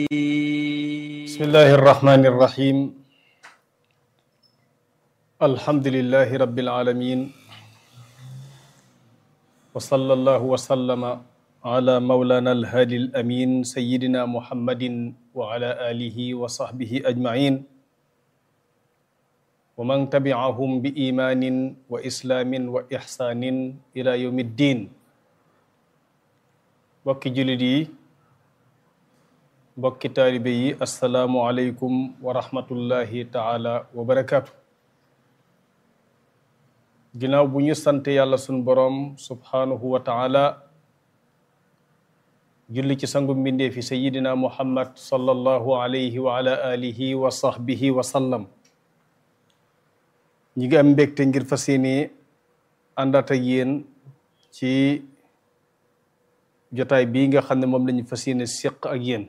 بسم الله الرحمن الرحيم الحمد لله رب العالمين وصلى الله وسلم على مولانا الهادي الأمين سيدنا محمد وعلى آله وصحبه أجمعين ومن تبعهم بإيمان وإسلام وإحسان إلى يوم الدين بكي جلدي mbokki taalibe yi asalaamualeykum wa rahmatullahi taala wa barakaatu ginnaaw bu ñu sant yàlla sun boroom subhaanahu wa taala julli ci sangu mbindee fi sayidina muhammad sallallahu alayhi wa ala alihi wa sahbihi wa sallam ñi ngi am mbégte ngir fas yéene àndaat ak yéen ci jotaay bii nga xam ne moom lañu fas yéene séq ak yéen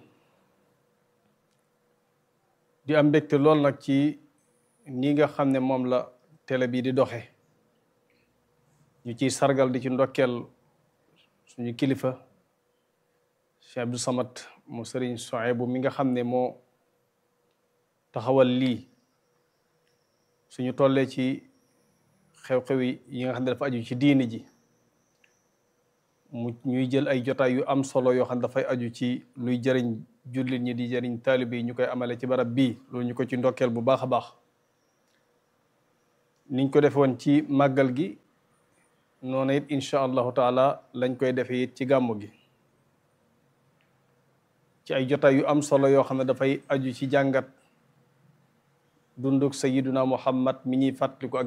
di am mbégte lool nag ci nii nga xam ne moom la télé bi di doxe ñu ciy sargal di ci ndokkeel suñu kilifa Cheikh Abdou Samad mu sëriñ Souhaïbou mi nga xam ne moo taxawal lii suñu tollee ci xew-xew yi nga xam ne dafa aju ci diini ji mu ñuy jël ay jotaay yu am solo yoo xam ne dafay aju ci luy jëriñ jullit ñi di jëriñ taalibe yi ñu koy amale ci barab bii loolu ñu ko ci ndokkeel bu baax a baax niñ ko defoon ci màggal gi noonu it incha allahu taala lañ koy defee it ci gàmmu gi ci ay jotaay yu am solo yoo xam ne dafay aju ci jàngat dunduk sayiduna muhammad mi ñuy fàttaliku ak